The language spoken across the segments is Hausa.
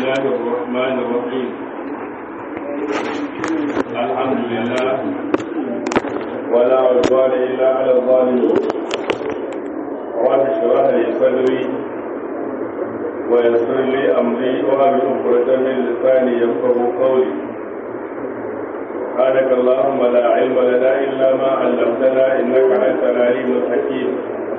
الله الرحمن الرحيم الحمد لله ولا عدوان إلا على الظالمين رب اشرح لي صدري ويسر لي أمري وأبي عقدة من لساني يفقه قولي سبحانك اللهم لا علم لنا إلا ما علمتنا إنك أنت العليم الحكيم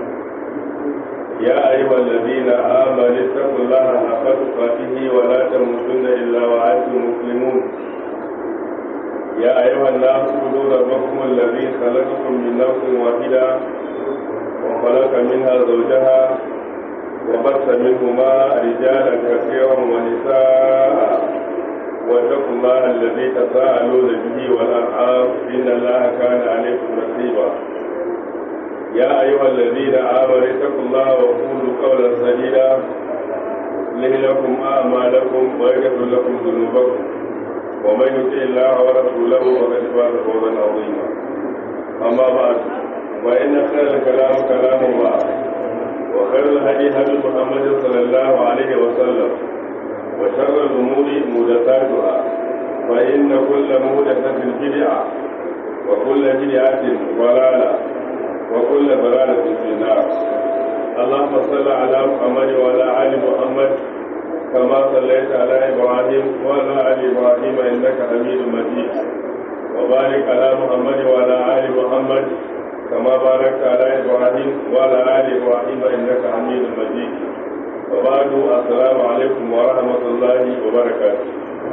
يا أيها الذين آمنوا اتقوا الله حق تقاته ولا تموتن إلا وأنتم مسلمون يا أيها الناس اعبدوا ربكم الذي خلقكم من نفس واحدة وخلق منها زوجها وبث منهما رجالا كثيرا ونساء واتقوا الله الذي تساءلون به والأرحام إن الله كان عليكم رقيبا يا أيها الذين آمنوا اتقوا الله وقولوا قولا سديدا يصلح لكم أعمالكم ويغفر لكم ذنوبكم ومن يطع الله ورسوله فقد فاز فوزا عظيما أما بعد فإن خير الكلام كلام الله وخير الهدي هدي محمد صلى الله عليه وسلم وشر الأمور محدثاتها فإن كل محدثة بدعة وكل بدعة ضلالة وكل ضلالة في النار اللهم صل على محمد وعلى آل محمد كما صليت على إبراهيم وعلى آل إبراهيم إنك حميد مجيد وبارك على محمد وعلى آل محمد كما باركت على إبراهيم وعلى آل إبراهيم إنك حميد مجيد وبعد السلام عليكم ورحمة الله وبركاته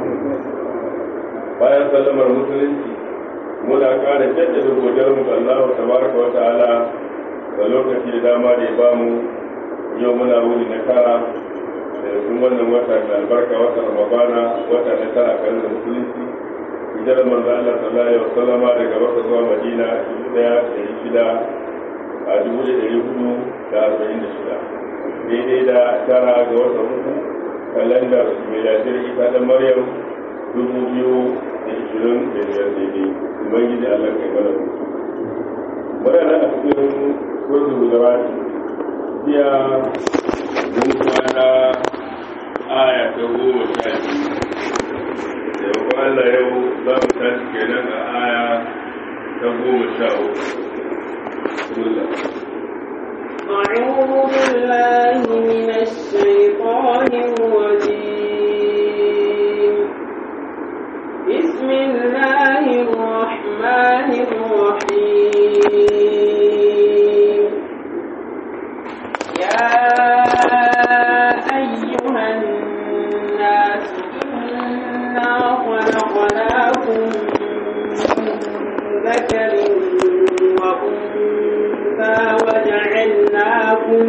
bayan sallamar musulunci muna kara jaddada godiyarmu ga Allah tabaraka wa ta'ala da lokaci da dama da ya bamu yau muna wuni na kara da sun wannan wata mai albarka wata ramadana wata na tara kan da musulunci hijar manzo Allah sallallahu alaihi wasallam daga Makka zuwa Madina dubu daya da shida a dubu da dari hudu da arba'in da shida daidai da tara ga wata uku kalandar miladiyar isa da Maryam dubu biyu da ishirin da biyar daidai ubangiji Allah kai mana muna nan a cikin kurdu da rati jiya mun kwana aya ta goma sha biyu da yau Allah yau za mu tashi kenan a aya ta goma sha uku أعوذ بالله من الشيطان الرجيم بسم الله الرحمن الرحيم يا أيها الناس إنا خلقناكم من ذكر وأنثى وجعلناكم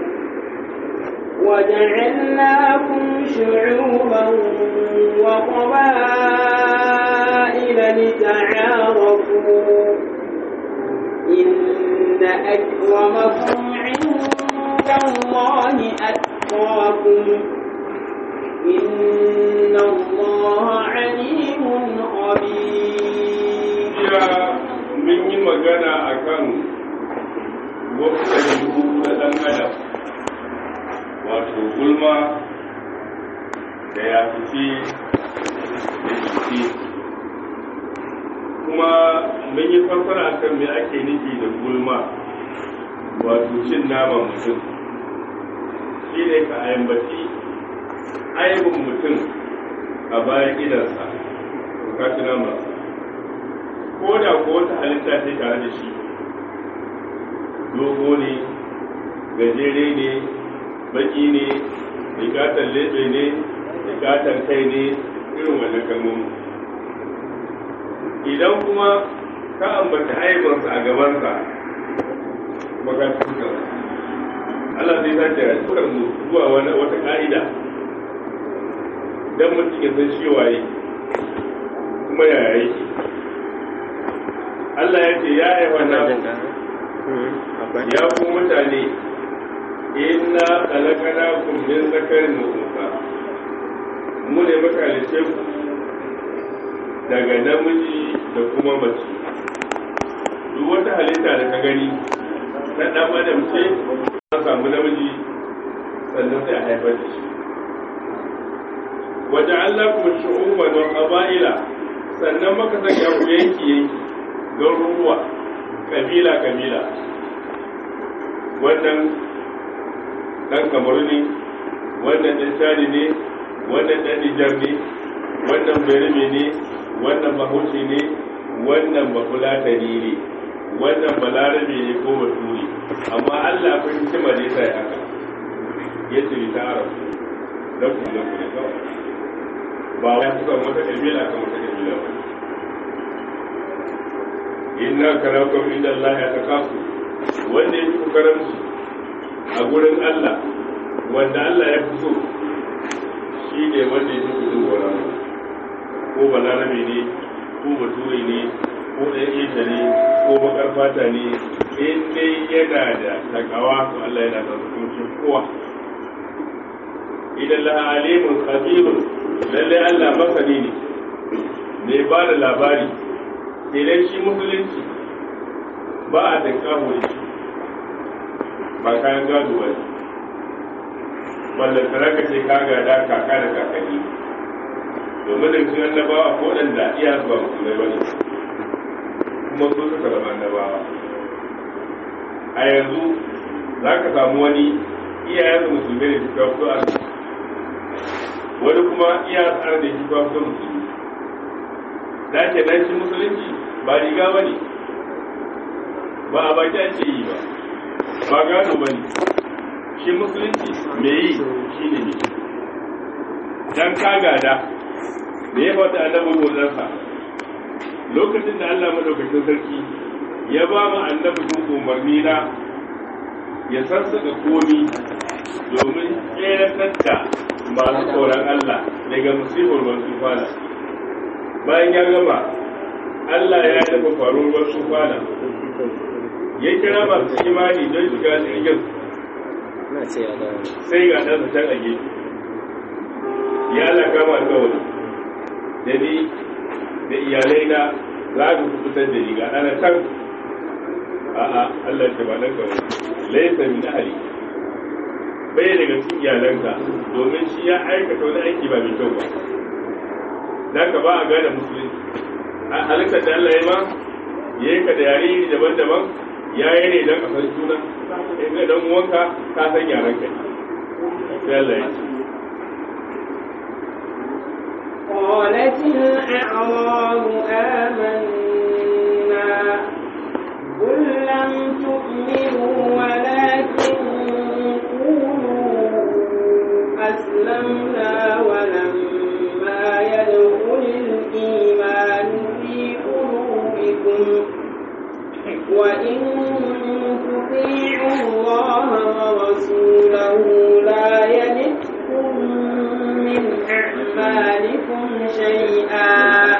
وجعلناكم شعوبا وقبائل لتعارفوا إن أكرمكم عند الله أتقاكم إن الله عليم خبير mun yi magana a kan wasu ɗabi'u na ɗan adam wato gulma da ya fice da jiki kuma mun yi fassara kan me ake nufi da gulma wato cin naman mutum shi ne ka ayambaci aibin mutum a bayan idansa ka ci naman ko da ko wata halitta ce tare da shi dogo ne gajere ne baki ne rikatar lebe ne rikatar kai ne irin wannan kalmomi idan kuma ka ambata haibarsa a gabansa maka tukar Allah zai sace a tukar mu zuwa wata ka'ida don mutum ya san shi waye kuma yaya yake Allah ya ce ya haifa na ya ku mutane inna khalaqnakum min zakarin wa unsa mu ne muka halice ku daga namiji da kuma mace duk wata halitta da ka gani ta dan adam ce an samu namiji sannan sai a haifar da shi waja'alnakum shu'uban wa qaba'ila sannan maka sanya ku yanki yanki garuruwa kabila kabila wannan dan kamaru ne wannan dan shadi ne wannan dan nijar ne wannan berme ne wannan bahaushe ne wannan bafulatani ne wannan balarabe ne ko baturi amma allah akwai hikima da yasa ya haka ya ce ta arab dan ku ne ku ne kawai ba wai kusan wata kabila kan wata kabila ba inna karakum inda allah ya takafu wanda ya fi karamci a gurin allah wanda allah ya fi so shi ne wanda ya fi kudin gwaran ko balarabe ne ko bature ne ko ɗan ita ne ko bakar fata ne in dai yana da takawa to Allah yana da hukuncin kowa idan la alimun khabirun lalle Allah masani ne mai ba da labari idan shi musulunci ba a da kawo shi ba kayan gado ba ne ballan saraka ce ka gada kaka da kakanni domin da cikin annabawa ko waɗanda iya ba musulmai ba ne kuma su suka zama annabawa a yanzu za ka samu wani iyayen musulmai da suka fito a wani kuma iya tsara da shi fito musulmi da ke nan shi musulunci ba riga ba ne ba a baki ake yi ba ba gado ba ne shi musulunci mai yi shi ne ne dan ka gada da ya faɗi annabi gozarsa lokacin da Allah madaukakin sarki ya ba mu annabi umarni na ya sassaka komi domin tseratar da masu tsoron Allah daga musibar wasu kwana bayan ya gama Allah ya taɓa faruwar wasu kwana ya kira masu imani don shiga jirgin sai ga ɗansa can a gefe ya Allah kama alkawari da ni da iyalai na za ku fitar da ni ga ɗana can a'a Allah ce ba nan kawai laisa min ahli bai daga cikin iyalanka domin shi ya aikata wani aiki ba mai kyau ba dan ka ba a gane musulunci a halittar da Allah ya ma ya yi ka da yare daban-daban ya yi ne don a san juna in ga dan uwanka ka san yaran kai sai Allah ya ce قالت الأعراب آمنا قل لم تؤمنوا ولكن قولوا أسلمنا ولما يدخل الإيمان في قلوبكم وإن تطيعوا الله ورسوله لا يلدكم من أعمالكم شيئا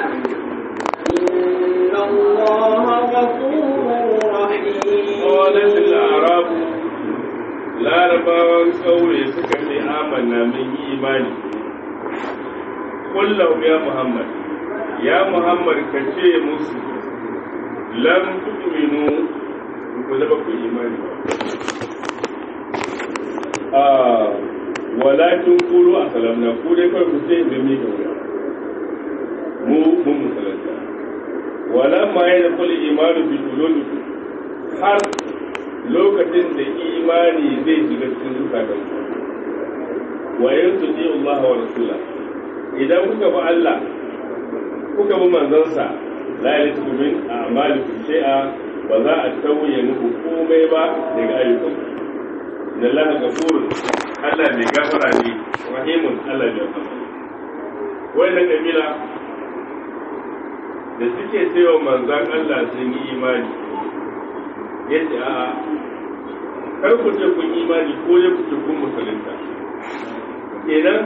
إن الله غفور رحيم قالت الأعراب larabawan kauye suka ce amanna min yi imani kullum ya muhammad ya muhammad ka ce musu lam tu'minu ku zaba ku imani a walakin kulu a salamna ku dai kawai ku ce da mi wuya mu mun musalanta wala ma ya da kulli imanu bi qulubikum har lokacin da imani zai shiga cikin zukatan ku wa yanzu ji Allah wa rasula idan kuka bi Allah kuka bi manzansa la yalitu min a'malikum shay'a ba za a tauye muku komai ba daga ayyukan da Allah gafurun Allah mai gafara ne rahimun Allah mai gafara wannan kabila da suke sayo manzan Allah sun yi imani yace a'a kar ku ce kun imani ko ya ku ce kun musulunta kenan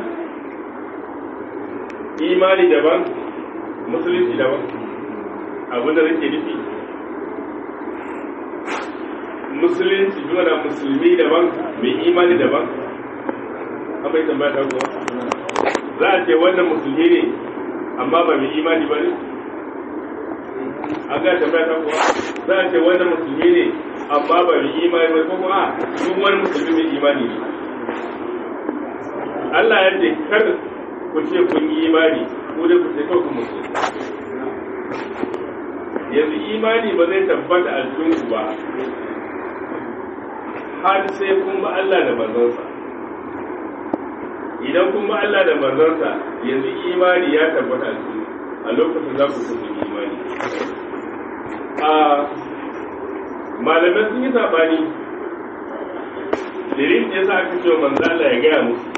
imani daban musulunci daban abin da nake nufi musulunci dole musulmi daban mai imani daban an bai tambaya ta kuwa za a ce wannan musulmi ne amma ba mai imani ba ne an ga tambaya ta kuwa za a ce wannan musulmi ne amma ba mai imani ba ko kuma duk wani musulmi mai imani ne Allah ya ce kar ku ce kun yi imani ko dai ku ce kawai kun musulunta yanzu imani ba zai tabbata a cikin ku ba har sai kun ba Allah da manzansa idan kun ba Allah da manzansa yanzu imani ya tabbata a cikin a lokacin za ku kusa imani a malamai sun yi sabani dalilin ya sa aka ce wa manzala ya gaya musu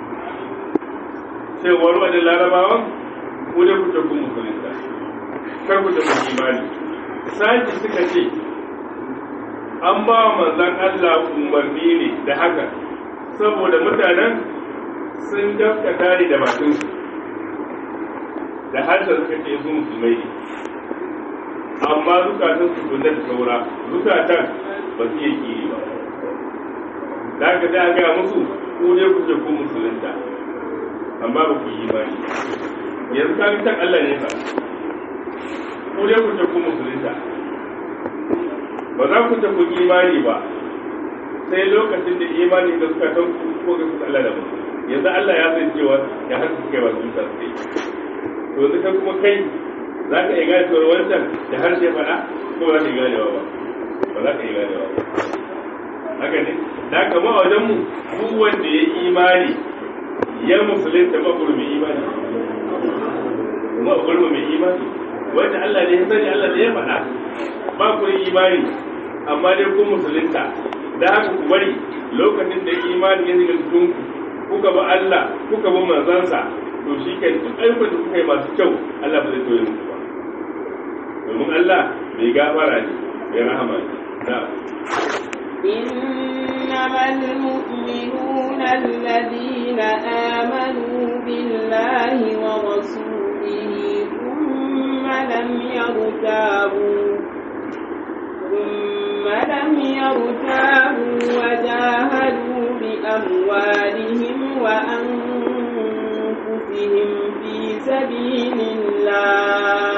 cewar wani larabawan ko da kuke kun musulunta kar ku tafi imani sake suka ce an ba wa manzan Allah umarni ne da haka saboda mutanen sun gaskata ne da bakinsu da harshen suka ce su musulmai ne amma zukatan su kunna da saura zukatan ba su yi kiri ba da haka sai a gaya musu ku ne ku ce ku musulunta amma ba ku yi imani yanzu kan can Allah ne fa ku ne ku ce ku musulunta ba za ku ce ku yi imani ba sai lokacin da imani da suka san ku ko ga su Allah da mu yanzu Allah ya san cewa ya haka suka yi wa su ta sai to yanzu kai kuma kai za ka iya gane cewa wancan da harshe faɗa ko ba za ka iya ganewa ba ba za ka iya ganewa ba haka ne da haka ma wajen mu duk wanda ya imani ya musulunta makuru mai imani makuru mai imani wanda Allah ne ya sani Allah ne ya faɗa ba ku yi imani amma dai ku musulunta da haka ku bari lokacin da imani ya shiga cikin ku kuka ba Allah kuka ba manzansa to shi ke duk ayyukan da kuka yi masu kyau Allah ba zai toye muku ba domin Allah mai gafara ne mai rahama ne na'am إنما المؤمنون الذين آمنوا بالله ورسوله ثم لم يرتابوا ثم لم يرتابوا وجاهدوا بأموالهم وأنفسهم في سبيل الله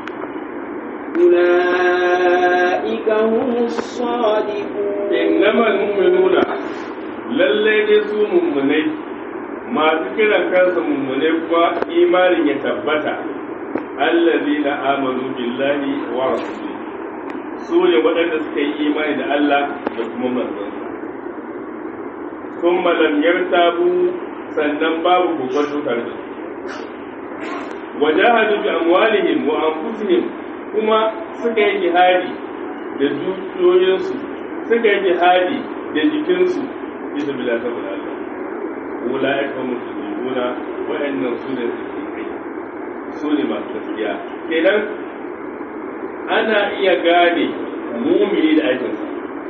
أولئك هم الصادقون innamal mu'minuna lalle dai su mummunai masu kiran kansu mummunai kuwa imanin ya tabbata allazina amanu billahi wa rasulihi su ne waɗanda suka yi imani da Allah da kuma manzansa kuma lam yartabu sannan babu kokonto tare da su wajahadu bi amwalihim wa anfusihim kuma suka yi jihadi da dukiyoyinsu suka yi jihadi da jikinsu bisa bila saboda Allah ula'ika musulmuna wa'annan su ne kai su ne masu gaskiya kenan ana iya gane mumini da aikinsa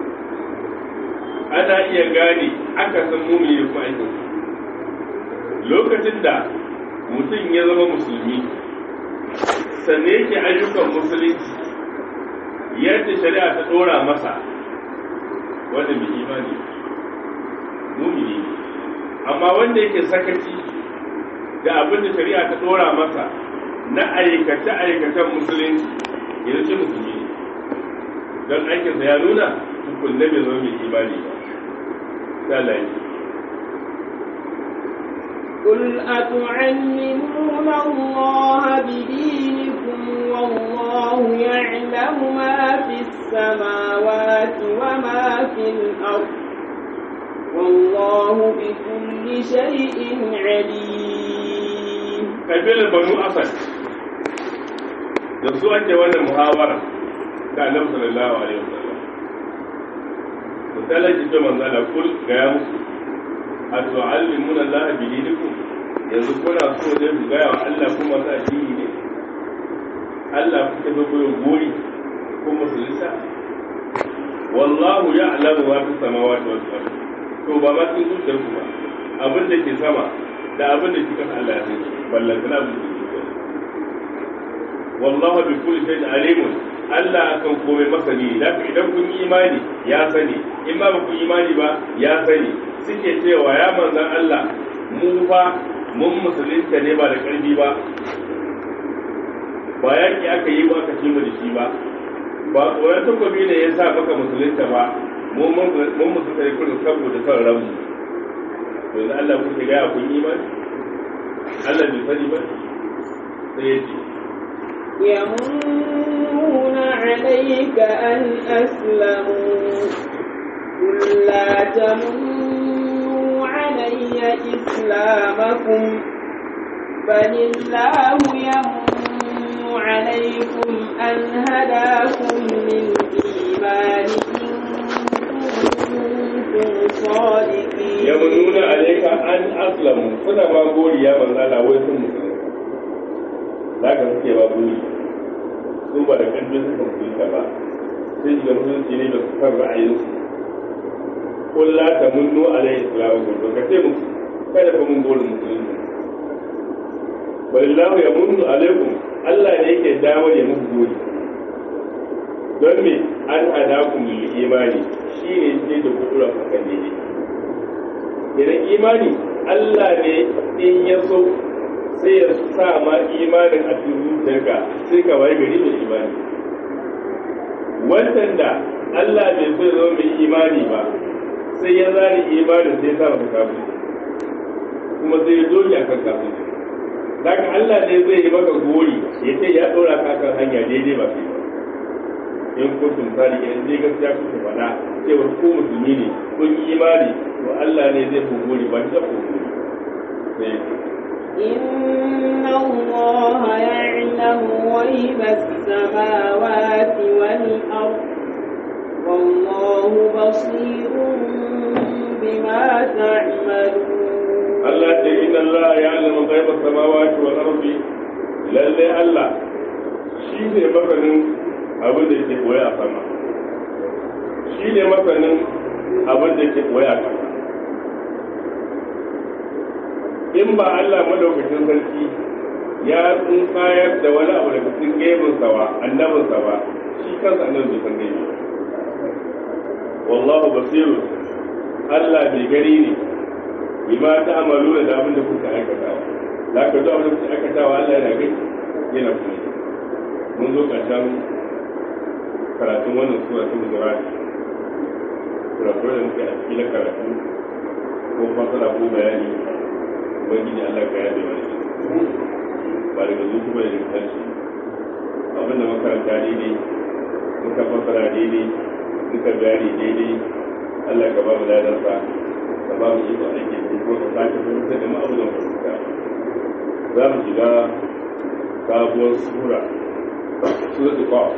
ana iya gane akasin mumini da kuma aikinsa lokacin da mutum ya zama musulmi sannan yake ayyukan musulunci yadda shari'a ta ɗora masa wanda mai imani mumini ne amma wanda yake sakaci da abin da shari'a ta dora masa na aikace-aikacen musulunci ya ce musulmi ne don aikinsa ya nuna tukunne bai zama mai imani ba sai قل أتعلمون الله بدينكم والله يعلم ما في السماوات وما في الأرض والله بكل شيء عليم kabilar banu asad da su ake wannan muhawara da annabi sallallahu alaihi wasallam misalan ki ce manzo Allah kul ga ya musu atu'allimuna Allah bi dinikum yanzu kuna so ne ku gaya wa Allah kuma sa addini ne Allah kuke zo koyo gori ko musulunta wallahu ya'lamu ma fi samawati wal ardi to ba ma cikin zuciyar ku ba abin da ke sama da abin da ke kasa Allah ya sani ballan kana abin da ke zuciyar wallahu bi kulli shay'in alimun Allah akan komai masani da idan kun yi imani ya sani in ba ku imani ba ya sani suke cewa ya manzan Allah mu fa mun musulunta ne ba da ƙarfi ba ba yaƙi aka yi ba aka mu da shi ba ba tsoron takobi ne ya sa maka musulunta ba mun musulunta ne kullum saboda son ranmu yanzu Allah kuke gaya kun imani Allah bai sani ba sai ya ce يمنون عليك أن أسلموا قل لا تمنوا علي إسلامكم بل الله يمن عليكم أن هداكم للإيمان إن كنتم صادقين yamununa alayka an aslamu suna ma goriya manzala wai sun musulunta za ka suke ba gori su ba da ƙarfin suka musulunta ba sai shiga musulunci ne da su kan ra'ayinsu kulla ta munnu alayhi islamu to ka ce musu kada fa mun gori musulunci wallahu ya munnu alaikum Allah ne yake dawo ya muku gori don me an hadakum lil imani shine sai da kudura kan daidai idan imani Allah ne in ya so sai ya sa ma imanin a cikin zuciyarka sai ka waye gari mai imani wancan da Allah bai so ya zama mai imani ba sai ya zari imanin sai ya sa maka kafin kuma sai ya doge akan kafin daga Allah ne zai yi maka gori ya ce ya dora ka kan hanya daidai ba sai ba in kuntum sadiqin in dai gaskiya kuke faɗa cewa ko musulmi ne kun yi imani to Allah ne zai kogori ba shi da kogori sai إن الله يعلم غيب السماوات والأرض والله بصير بما تعملون Allah ce inna Allah ya alama ghaibas samawati wal ardi lalle Allah shi ne masanin abin da ke koya a sama shi ne masanin abin da ke koya a ƙasa in ba Allah madaukakin sarki ya tsinkayar da wani abu daga cikin gebinsa ba annabinsa ba shi kansa annabi bai san gaibi ba wallahu basiru Allah bai gani ne bima ta amalu da abin da kuka aikata da ka zo abin da kuka aikata wa Allah yana gani yana kuma mun zo ƙarshen karatun wannan sura ta mujurati kurakurai da muke a cikin na karatu ko fasara ko bayani ubangiji Allah ka yabe mana ba daga zuci ba daga kanshi abin da makaranta daidai muka fasara daidai muka bayani daidai Allah ka ba mu ladarsa ka ba mu iko aiki ko ka sake fahimta da ma'abu da fahimta za mu shiga sabuwar sura sura ta kawo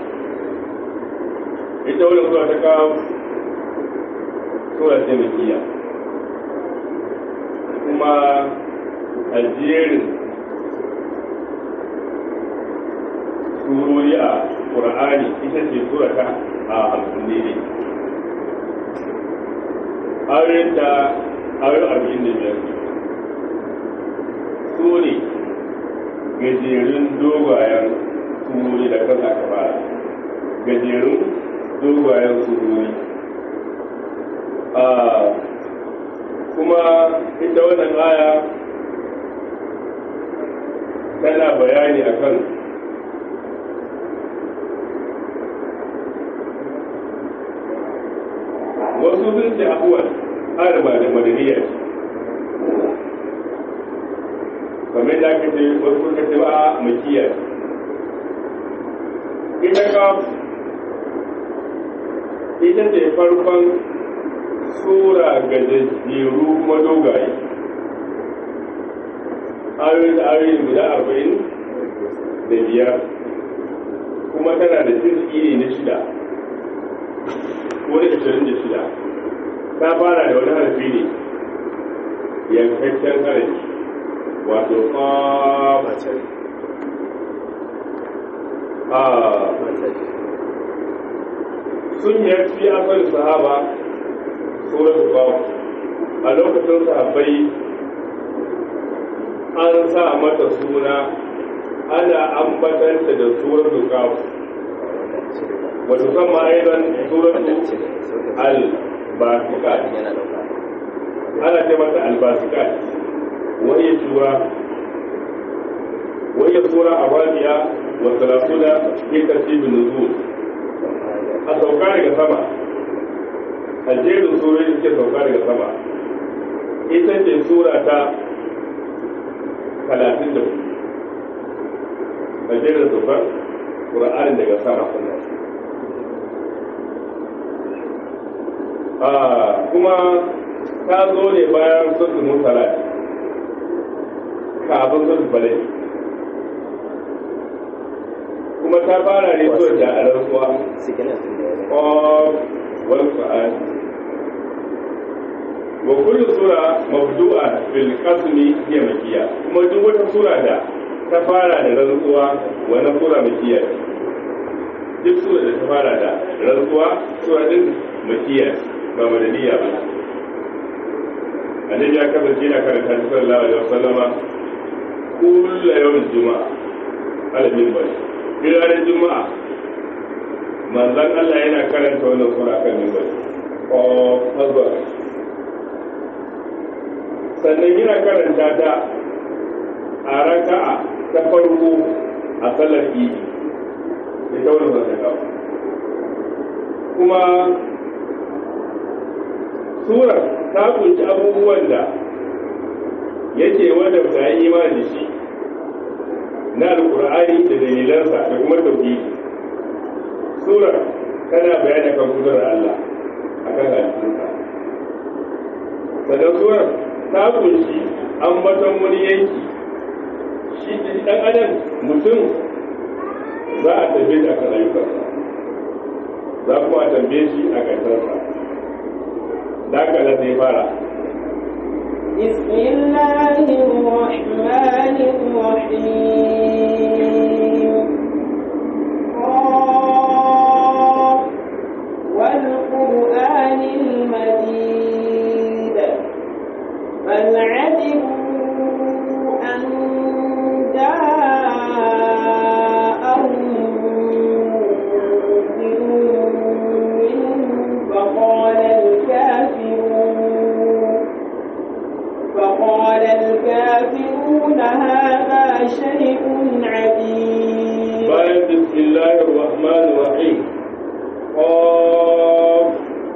ita wannan sura ta kawo sura ce mai kiya kuma a jerin surori a ƙur'ani ita ce sura ta a hamsin ne ayoyin da ayoyin arba'in da biyar su ne gajerun dogayen surori da kan aka fara gajerun dogayen surori kuma ita wannan aya tana bayani akan wasu sun ce abuwan arba da madaniya kamar da aka ce wasu suka ce ba makiya ita ka ita ce farkon sura gajajjeru kuma dogaye ayoyi da ayoyi guda arba'in da biyar kuma tana da jirgi ne na shida ko da ashirin da shida ta fara da wani harfi ne yankakken harafi wato kwamacin a sun yarfi akan sahaba suratul qaf a lokacin sahabbai an sa mata suna ana ambatanta da suratul qaf wa tusamma aidan suratul al-basikat ana ce mata al-basikat وهي سورة وهي سورة الرابعة والثلاثون في ترتيب النزول السوكان كسمة الجيل السوري ke sauka daga sama ita ce sura ta talatin da hudu a jerin zubar ƙura'anin daga sama sunan kuma ta zo ne bayan sun mutala kafin sun balai kuma ta fara ne zuwa da alarsuwa of wal qur'an wa kullu sura mabdu'a bil qasmi hiya makkiya kuma duk wata sura da ta fara da rantsuwa wani sura makkiya duk sura da ta fara da rantsuwa sura din makkiya ba madaniya ba annabi ya kasance na karanta sallallahu alaihi wasallama kullu yawmin juma'a alamin bari ranar juma'a manzan Allah yana karanta wannan sura kan mimbar o hazba sannan yana karanta ta a raka'a ta farko a sallar idi ita wani zaka kuma surar ta kunshi abubuwan da yake wadda ta yi imani da shi na alkur'ani da dalilansa da kuma tauhidi surar tana bayani kan kudurar Allah akan halittunsa sannan surar ta kunshi ambaton wani yanki shi dan adam mutum za a tambaye shi akan ayyukansa za kuma a tambaye shi a ƙarshensa da haka na sai fara بسم الله الرحمن الرحيم قاف والقرآن المجيد بل عجبوا أن جاءهم منذر منهم فقال الكافرون فقال الكافرون هذا شيء عجيب bayan bismillahir rahmanir rahim qaf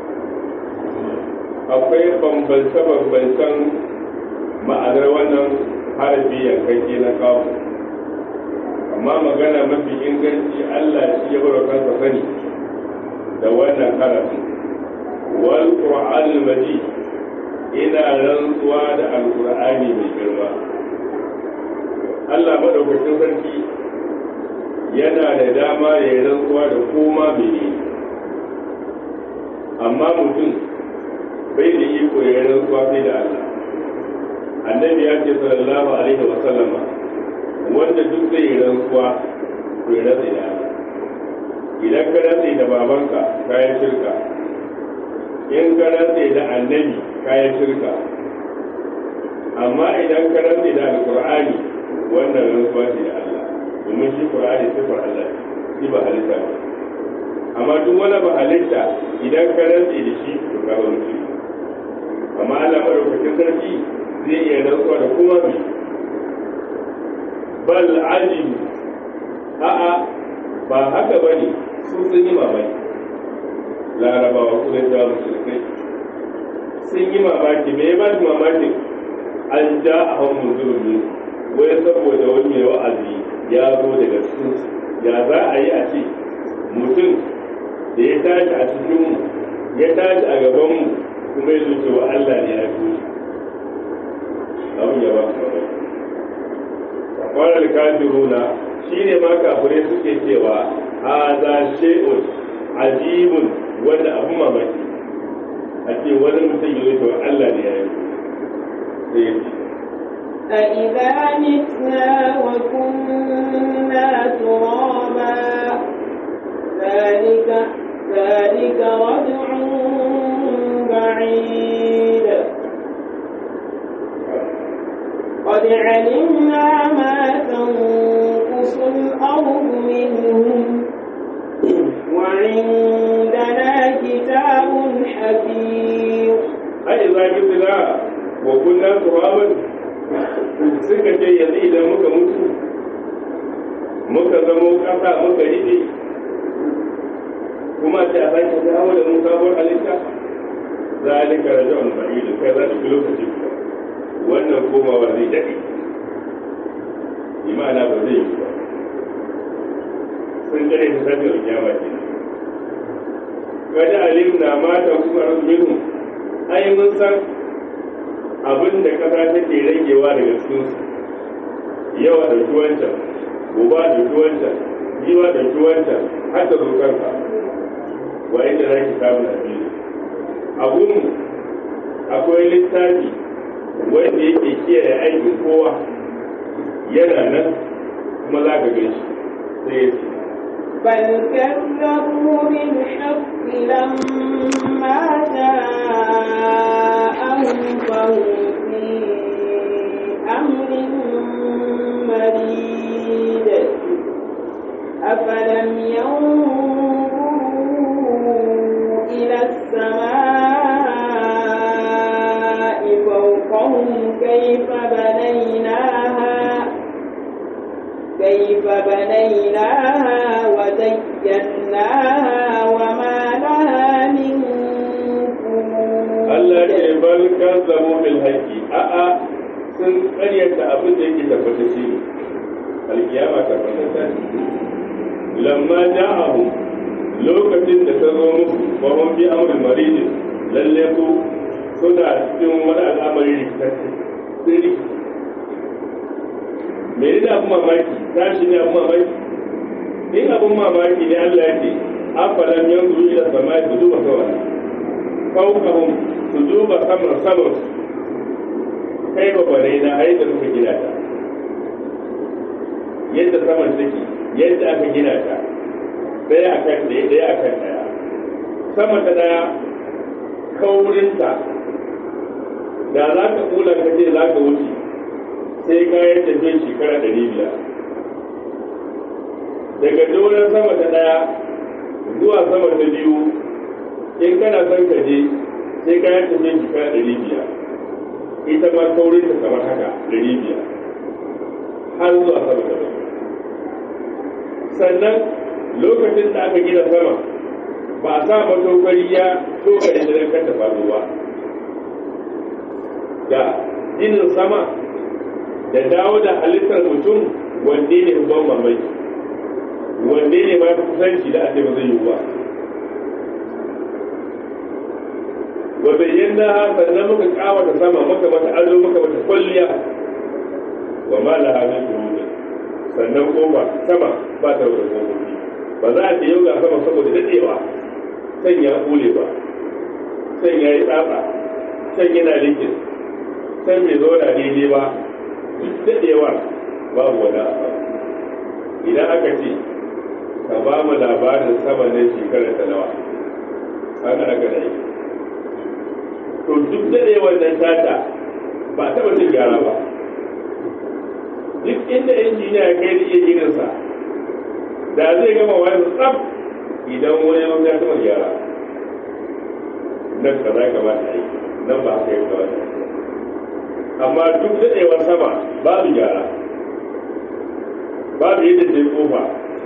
akwai bambance bambancen ma'anar wannan harafi yankake na kawo amma magana mafi inganci Allah shi ya bar kansa sani da wannan harafi wal qur'anul majid ina rantsuwa da alqur'ani mai girma Allah madaukakin sarki yana da dama ya yi rantsuwa da koma mene amma mutum bai da iko ya yi rantsuwa sai da Allah annabi ya ce sallallahu alaihi wa sallama wanda duk zai yi rantsuwa to ya rantsa da Allah idan ka rantsa da babanka kayan shirka in ka rantsa da annabi kayan shirka amma idan ka rantsa da alqur'ani wannan rantsuwa ce da Allah domin shi Qur'ani sifar Allah shi ba halitta ba amma duk wani ba halitta idan ka rantse da shi to ka wani shi amma Allah madaukakin sarki zai iya rantsuwa da kuma bi bal ajibu a'a ba haka bane sun sun yi mamaki larabawa kuma da musulmai sun yi mamaki me ya ba su mamakin an ja a hannun munzurumi wai saboda wani mai wa'azi ya zo daga cikin ya za a yi a ce mutum da ya tashi a cikinmu ya tashi a gabanmu kuma ya zuce wa Allah ne ya fi abin ya ba su mamaki kwanar kafiruna shi ne ma kafirai suke cewa haza shay'un ajibun wanda abu mamaki a ce wani mutum ya zuce wa Allah ne ya yi sai ya ce أإذا متنا وكنا ترابا ذلك ذلك رجع بعيد قد علمنا ما تنقص الأرض منهم وعندنا كتاب حفيظ أإذا متنا وكنا ترابا suka ce yanzu idan muka mutu muka zamo ƙasa muka riɗe kuma ce a sake dawo da mun sabuwar halitta zalika raja'un ba'idu kai za ki lokaci kuwa wannan komawa zai daɗe imana ba zai yi ba sun kare ta tafi da kiyama ke kada alim na mata kuma minhu ai mun san abin da kasa take ragewa daga cikin su yawa da wancan goba da wancan jiwa da wancan har da zo kanka wa inda za ki samu na biyu a gunmu akwai littafi wanda yake kiyaye aikin kowa yana nan kuma za ka gan shi sai ya ce بل كذبوا بالحق لما جاءهم فهم في أمر مريد أفلم ينظروا إلى السماء فوقهم كيف بنيناها كيف بنيناها وزيناها وما لها من Allah ce bal kan zamo bil haƙi a'a sun ƙaryata abin da yake tabbata shi ne alkiyama tabbata ne lamma ja'ahu lokacin da ta zo musu wa hum bi amrin maridin lalle ku suna cikin wani al'amari rikitacce sun rikici me ne abin mamaki tashi ne abin mamaki in abin mamaki ne Allah ya ce afalam yanzu ila samai su duba kawai fawqahum su duba saman saman kai ba bare na ai da suka gina ta yadda saman take yadda aka gina ta daya akan daya daya akan daya sama ta daya kaurinta da za ka kula ka ce za ka wuce sai kayan tafiya shekara ɗari biyar daga doron sama ta ɗaya zuwa sama ta biyu in kana son ka je sai kayan tafiya shekara ɗari biyar ita ma kaurin ta kamar haka ɗari biyar har zuwa sama ta biyu sannan lokacin da aka gina sama ba a sa matokari ya tokare da kan ta faruwa da ginin sama da dawo da halittar mutum wanne ne ban mamaki wanne ne ma kusanci da ake ba zai yi ba wa bayyana sannan muka kawata sama muka mata ado muka mata kwalliya wa ma la hamin shuhud sannan kofa sama ba ta da kofofi ba za a ce yau ga sama saboda dadewa san ya kule ba san ya yi tsatsa san yana likin san bai zo da daidai ba daɗewa babu wani abu idan aka ce ka ba mu labarin sama na shekarar ta nawa haka aka da yi to duk daɗewar nan tata ba a taɓa cin gyara ba duk inda injiniya ya kai da iya gidansa da zai gama wani tsaf idan wani yawon ya taɓa gyara nan ka za ka ba ta yi nan ba haka yi ka ba ta yi amma duk daɗewar sama babu gyara babu yadda ta yi kofa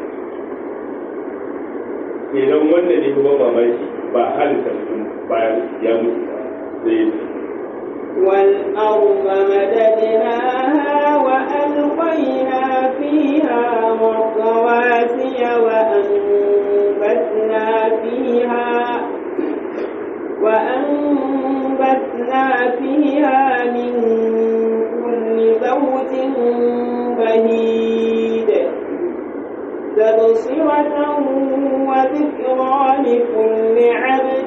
idan wanda ne kuma mamaki ba halitta mutum bayan ya mutu ba zai yi والأرض مددناها وألقينا فيها رواسي وأنبتنا فيها وأنبتنا فيها من كل زوج بهيد تبصرة وذكرى لكل عبد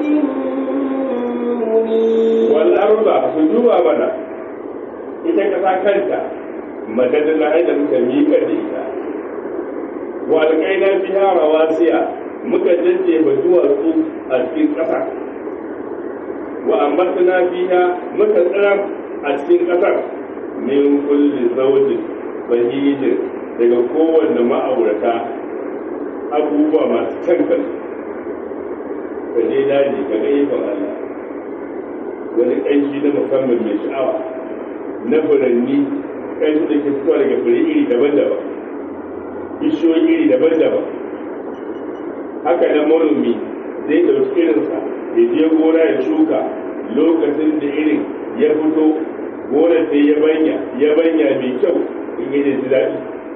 منيب والأرض سجوبا بنا ita kasa kanta madadin na da muka miƙa da ita wa alƙaina biya rawasiya muka jajjefa duwatsu a cikin ƙasa wa ambatna fiha muka tsara a cikin ƙasar min kulli zawjin bahijin daga kowanne ma'aurata abubuwa masu kyan kallo ka je daji ka ga ikon Allah wani ƙanshi na musamman mai sha'awa na furanni ƙanshi da ke fitowa daga fure iri daban-daban bishiyoyi iri daban-daban haka na manomi zai ɗauki irinsa ya je gona ya shuka lokacin da irin ya fito gonar sai ya banya ya banya mai kyau in yi ji daɗi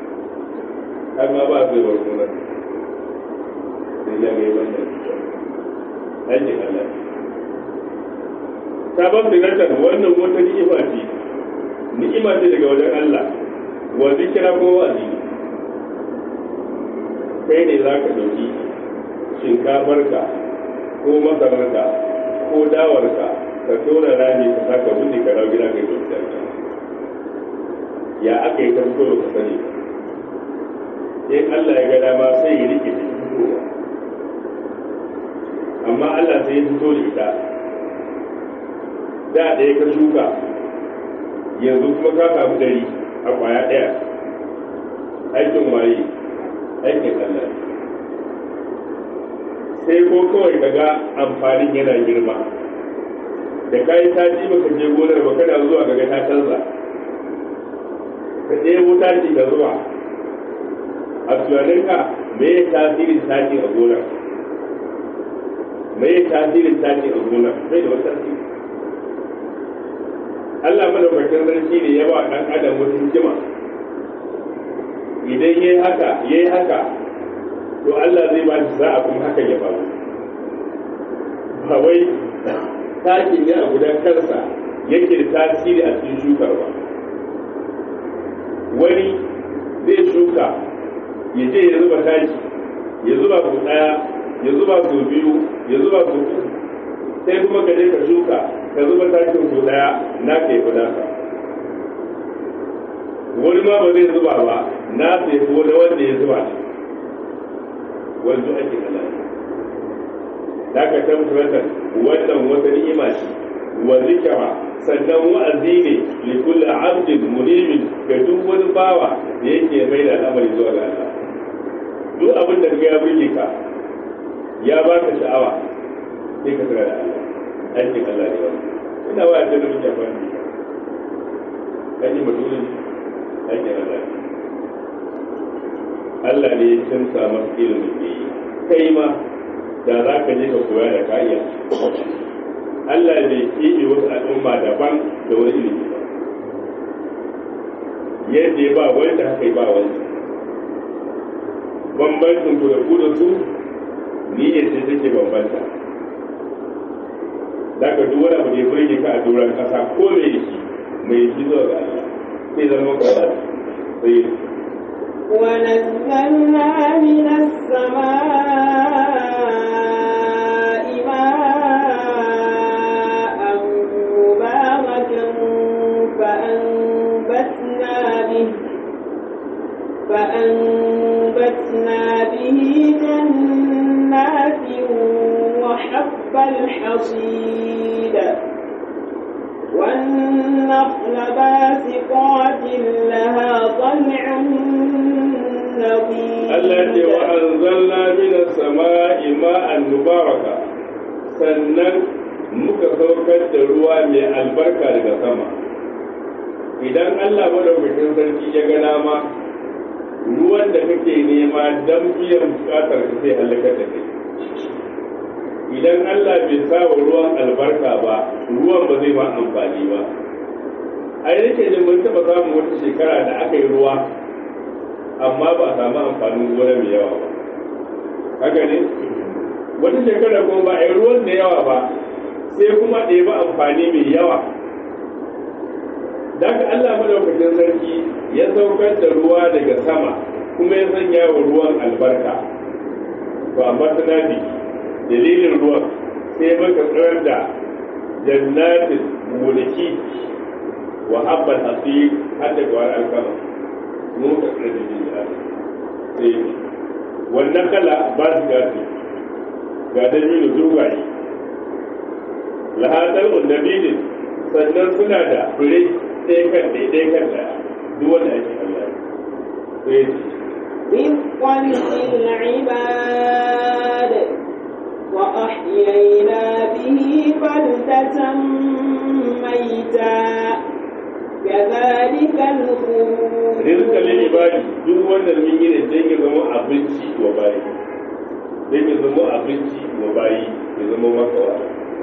har ma ba zai warko nan sai ya ga wannan aikin Allah sabon sinatar wannan wata ni'ima ce ni'ima ce daga wajen Allah wa zikira ko wa'azi kai ne za ka ɗauki shinkafarka ko masararka ko dawarka ka tona rami ka saka wuce ka dawo gida kai ɗauki ya aka yi ta fito ka sani in Allah ya ga dama sai ya rike ta fitowa amma Allah sai ya fito da ita da ɗaya ka shuka yanzu kuma ka samu dari a kwaya ɗaya aikin waye aikin Allah sai ko kawai ka ga amfanin yana girma da kayi sati baka je gonar ba kana zuwa ga ta canza ka ɗebo taki ka zuwa a tunaninka me ya tasirin taki a gonar me ya tasirin taki a gonar bai da wata tasiri Allah madaukakin sarki ne ya ba ɗan adam wata hikima idan yayi haka yayi haka to Allah zai ba shi sa'a kuma hakan ya faru ba wai takin ya gudan kansa yake da tasiri a cikin shukar ba wani zai shuka ya je ya zuba taki ya zuba su ɗaya ya zuba su biyu ya zuba su uku sai kuma ka je ka shuka ka zuba takin su ɗaya na ka yi naka wani ma ba zai zuba ba na sai ko da wanda ya zuba ne wanzu ake kala da ka tabbatar wannan wata ni'ima ce wa zikra sannan wa'azi ne li kulli abdin munimin ga duk wani bawa da yake mai da al'amari zuwa ga Allah duk abin da ya burge ka ya baka sha'awa sai ka tsara da Allah aikin Allah ne wannan ina wa da muke amfani aikin mutum aikin Allah Allah ne ya canza masa ilimin da yi kai ma da za ka je ka koya da kariya Allah ne keɓe wasu al'umma daban da wani ilimi ba yadda ya ba wanda haka yi ba wanda bambancin ku da ku da su niyyar ce take bambanta za ka duk wani abu da ya burge ka a doron ƙasa ko mai shi mai shi zuwa ga Allah sai zama ka sai ونزلنا من السماء ماء مباركا فأنبتنا به فأنبتنا به جنات وحب الحصيد والنخل باسقات لها طلع Allah ce wa anzalna minas sama'i ma'an mubaraka sannan muka saukar da ruwa mai albarka daga sama idan Allah madaukakin sarki ya ga dama ruwan da kake nema dan biyan bukatar ka sai halaka da kai idan Allah bai sa wa ruwan albarka ba ruwan ba zai ma amfani ba ai nake jin mun taba samun wata shekara da aka yi ruwa amma ba a samu amfanin gona mai yawa ba haka ne wata shekara kuma ba a yi ruwan da yawa ba sai kuma ɗaya ba amfani mai yawa daga Allah madaukakin sarki ya saukar da ruwa daga sama kuma ya sanya wa ruwan albarka to amma tana bi dalilin ruwan sai maka tsirar da jannatin gonaki wa habbal hasir har da gwar alkama mun ka tsirar da jin sai wannan kala ba su gasi ga dalilin zurgaye lahadar undabilin sannan suna da fure ɗaya kan ɗaya kan da duk wanda ake Allah sai رزقا للعباد وأحيينا به بلدة ميتا كذلك الخروج rizqa lil ibadi duk wannan mun yi ne dan ya zama abinci wa bayi dan ya zama abinci wa bayi ya zama maka wa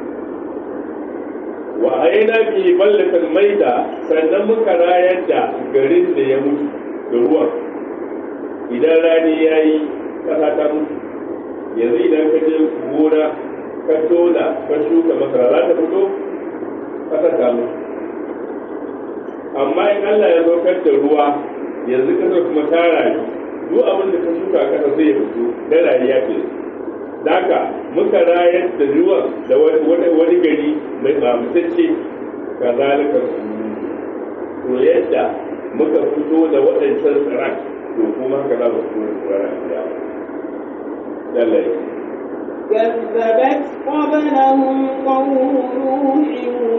wa aina bi ballatan maida sannan muka rayar da garin da ya mutu da ruwan idan rani ya yi ƙasa ta mutu yanzu idan ka je gona ka tona ka shuka masara za ta fito ƙasa ta mutu amma in Allah ya saukar da ruwa yanzu kasar kuma ta rayu duk abin da ka shuka kasa zai fito da rayuwa ce Daka muka rayar da ruwan da wani gari mai mamutacce ka zalika to yadda muka fito da waɗancan tsiran to kuma haka za mu fito da tsiran da lallai كذبت قبلهم قوم نوح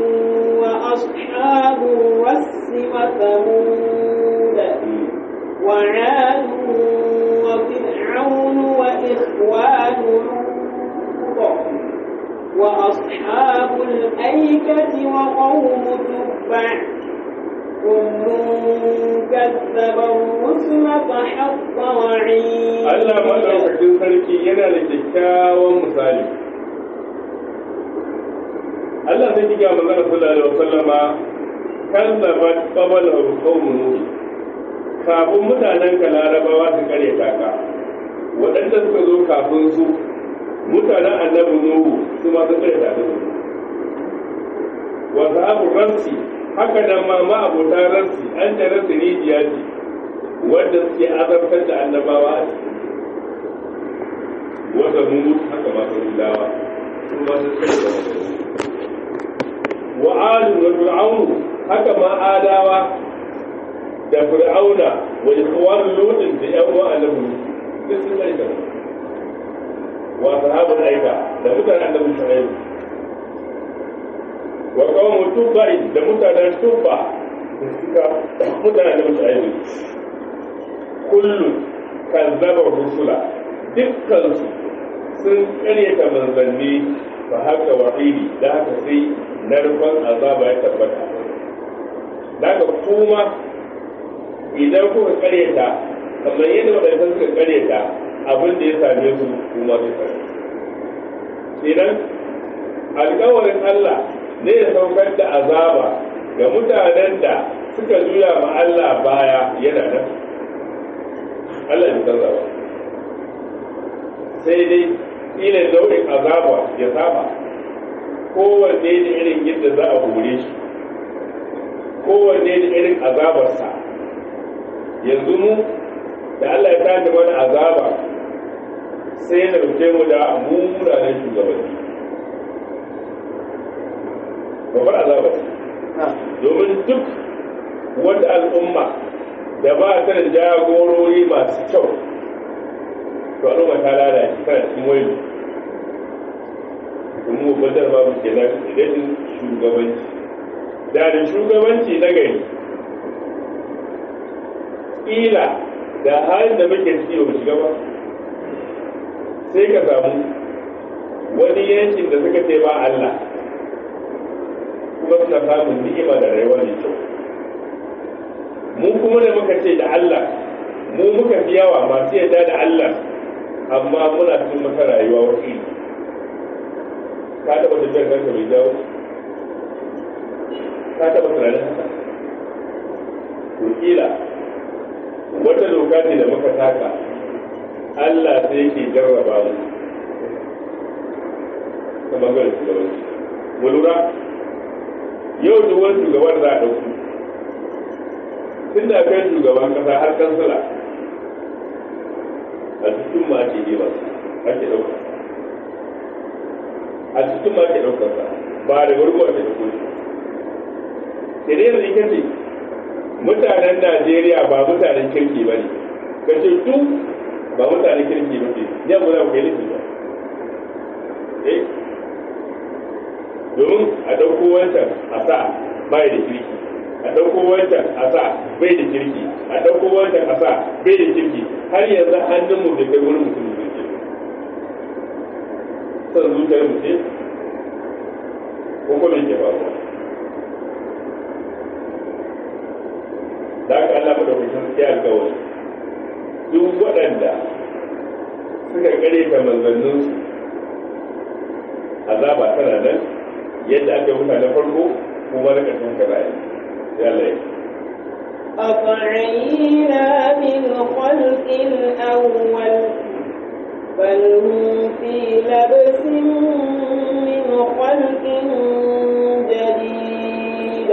وأصحاب الرس وثمود وعاد وفرعون وإخوان لوط وأصحاب الأيكة وقوم تبع كل كذب الرسل فحق وعيد Allah maɗaukakin sarki yana da kyakkyawan misali. Allah zai kiga magana sallallahu alaihi wasallama kallabat qabala qaumun nuh kafin mutanen ka larabawa su kare taka waɗanda suka zo kafin su mutanen annabi nuhu su ma sun kare taka wa sahabu ransi haka nan ma ma abota ransi an da ransi rijiya ce wanda suke azabtar da annabawa a ciki wanda mu haka ma sun dawa su ma sun kare taka wa adu wa fir'aunu haka ma adawa da fir'auna wa ikhwan lutin da yan uwa annabi duk sun aika wa sahabul aika da mutanen annabi shu'aib wa qawmu tubba'i da mutanen tubba da suka mutanen annabi shu'aib kullu kazzaba rusula dukkan su sun karyata manzanni fa haka wa'idi da haka sai narkon azaba ya tabbata daga kuma idan kuka karyata kamar yadda waɗanda suka karyata abin da ya same su kuma su kare idan alkawarin Allah ne ya saukar da azaba ga mutanen da suka juya ma Allah baya yana nan Allah ya canza ba sai dai ila nau'in azaba ya saba kowanne da irin yadda za a hore shi kowanne da irin azabarsa yanzu mu da Allah ya tada mana azaba sai ya dauke mu da munanan shugabanni babbar azaba domin duk wata al'umma da ba ta da jagorori masu kyau to al'umma ta lalace tana cikin wayo kuma mu badar babu kenan idan shugabanci da da shugabanci na gari ƙila da halin da muke ciki ba shiga ba sai ka samu wani yankin da suka ce ba Allah kuma suna samun ni'ima da rayuwa mai kyau mu kuma da muka ce da Allah mu muka fi yawa masu yadda da Allah amma muna cikin mata rayuwa wasu ka taɓa tafiyar kanka mai jawo ka taɓa tunanin haka to kila wata doka ce da muka taka Allah sai yake jarraba mu ta bangaren shugabanci mu lura yau duk wani shugaban za a ɗauku tun da kan shugaban ƙasa har kansila a cikin ma ake yi masu ake ɗauka a cikin ma ake ɗaukar sa ba da gurgu ake ɗauko shi sai dai yanzu ita ce mutanen Najeriya ba mutanen kirki ba ne ka ce duk ba mutanen kirki ba ce ya guda ku yi ba eh domin a ɗauko wancan a sa bai da kirki a ɗauko wancan a sa bai da kirki a ɗauko wancan a sa bai da kirki har yanzu hannun mu bai kai wani mutum da kirki son zuciyar mu ce ko kuma ke ba da aka Allah madaukakin sai alkawari duk waɗanda suka kare ta manzanninsu azaba tana nan yadda aka yi mutanen farko kuma na ƙarshen ka zai ya lai أفعينا بالخلق الأول بل هم في لبس من خلق جديد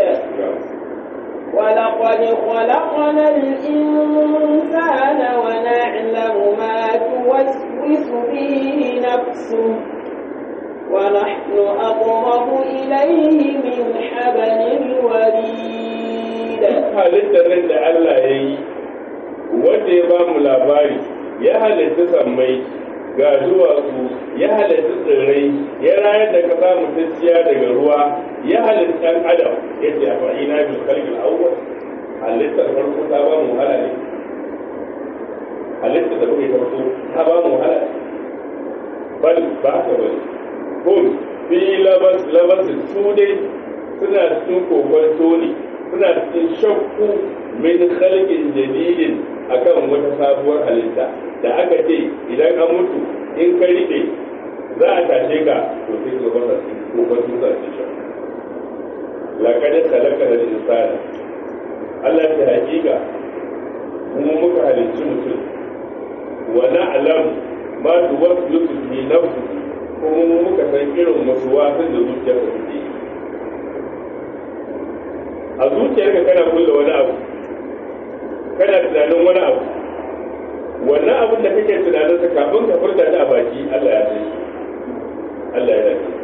ولقد خلقنا الإنسان ونعلم ما توسوس به نفسه ونحن أقرب إليه من حبل الوريد halittar nan da Allah ya yi wanda ya ba mu labari ya halitta sammai ga duwatsu ya halitta tsirrai ya rayar da kasa mutacciya daga ruwa ya halitta ɗan adam ya ce a fa'ina bil khalqil awwal halittar farko ta ba mu wahala ne halittar da muke farko ta ba mu wahala bal ba ka bane kun fi labas labas su dai suna cikin kokonto ne suna cikin shakku min khalqin jadidin akan wata sabuwar halitta da aka ce idan an mutu in ka rike za a tashe ka to sai ka bar su ko ba su za su shakku laqad khalaqana al-insana Allah ta hakika mu muka halicci mutum wa na'lam ma tuwaswisu fi nafsi kuma mu muka san irin wasu wasan da zuciyarka take yi a zuciyarka kana kulle wani abu kana tunanin wani abu wannan abin da kake tunanin sa kafin ka furta ta a baki Allah ya san shi Allah ya san